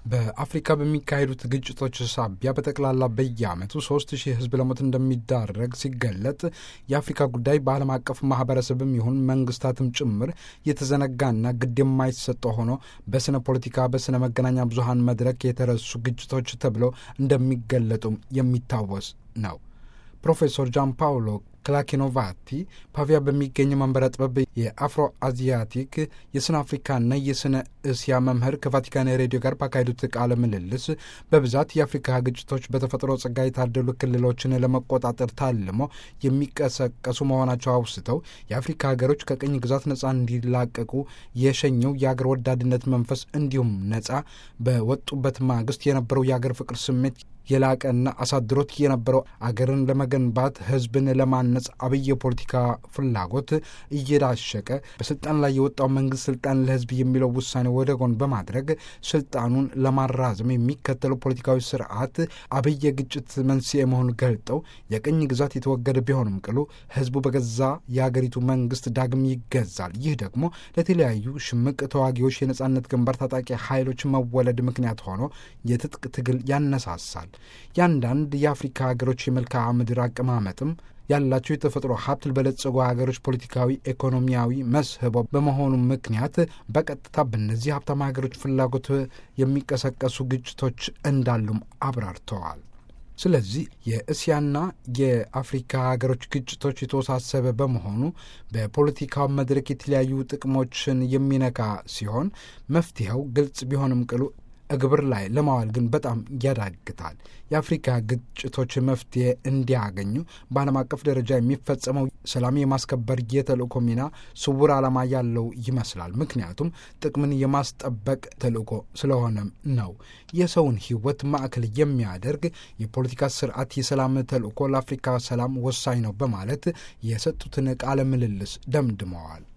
በአፍሪካ በሚካሄዱት ግጭቶች ሳቢያ በጠቅላላ በየዓመቱ ሶስት ሺህ ሕዝብ ለሞት እንደሚዳረግ ሲገለጥ የአፍሪካ ጉዳይ በዓለም አቀፍ ማህበረሰብም ይሁን መንግስታትም ጭምር የተዘነጋና ግድ የማይሰጠው ሆኖ በስነ ፖለቲካ፣ በስነ መገናኛ ብዙሀን መድረክ የተረሱ ግጭቶች ተብለው እንደሚገለጡም የሚታወስ ነው። ፕሮፌሰር ጃን ፓውሎ ክላኪኖቫቲ ፓቪያ በሚገኝ መንበረ ጥበብ የአፍሮ አዚያቲክ የስነ አፍሪካና የስነ እስያ መምህር ከቫቲካን ሬዲዮ ጋር ባካሄዱት ቃለ ምልልስ በብዛት የአፍሪካ ግጭቶች በተፈጥሮ ጸጋ የታደሉ ክልሎችን ለመቆጣጠር ታልሞ የሚቀሰቀሱ መሆናቸው አውስተው የአፍሪካ ሀገሮች ከቅኝ ግዛት ነጻ እንዲላቀቁ የሸኘው የአገር ወዳድነት መንፈስ እንዲሁም ነጻ በወጡበት ማግስት የነበረው የአገር ፍቅር ስሜት የላቀና አሳድሮት የነበረው አገርን ለመገንባት ሕዝብን ለማነጽ አብይ የፖለቲካ ፍላጎት እየዳሸቀ በስልጣን ላይ የወጣው መንግስት ስልጣን ለሕዝብ የሚለው ውሳኔ ወደ ጎን በማድረግ ስልጣኑን ለማራዘም የሚከተለው ፖለቲካዊ ስርዓት አብይ የግጭት መንስኤ መሆኑን ገልጠው የቅኝ ግዛት የተወገደ ቢሆንም ቅሉ ሕዝቡ በገዛ የአገሪቱ መንግስት ዳግም ይገዛል። ይህ ደግሞ ለተለያዩ ሽምቅ ተዋጊዎች የነጻነት ግንባር ታጣቂ ኃይሎች መወለድ ምክንያት ሆኖ የትጥቅ ትግል ያነሳሳል። የአንዳንድ የአፍሪካ ሀገሮች የመልክዓ ምድር አቀማመጥም ያላቸው የተፈጥሮ ሀብት በለጸጉ ሀገሮች ፖለቲካዊ፣ ኢኮኖሚያዊ መስህቦ በመሆኑ ምክንያት በቀጥታ በእነዚህ ሀብታም ሀገሮች ፍላጎት የሚቀሰቀሱ ግጭቶች እንዳሉም አብራርተዋል። ስለዚህ የእስያና የአፍሪካ ሀገሮች ግጭቶች የተወሳሰበ በመሆኑ በፖለቲካው መድረክ የተለያዩ ጥቅሞችን የሚነካ ሲሆን መፍትሄው ግልጽ ቢሆንም ቅሉ እግብር ላይ ለማዋል ግን በጣም ያዳግታል። የአፍሪካ ግጭቶች መፍትሄ እንዲያገኙ በዓለም አቀፍ ደረጃ የሚፈጸመው ሰላም የማስከበር የተልእኮ ሚና ስውር ዓላማ ያለው ይመስላል። ምክንያቱም ጥቅምን የማስጠበቅ ተልእኮ ስለሆነም ነው። የሰውን ሕይወት ማዕከል የሚያደርግ የፖለቲካ ስርዓት የሰላም ተልእኮ ለአፍሪካ ሰላም ወሳኝ ነው በማለት የሰጡትን ቃለ ምልልስ ደምድመዋል።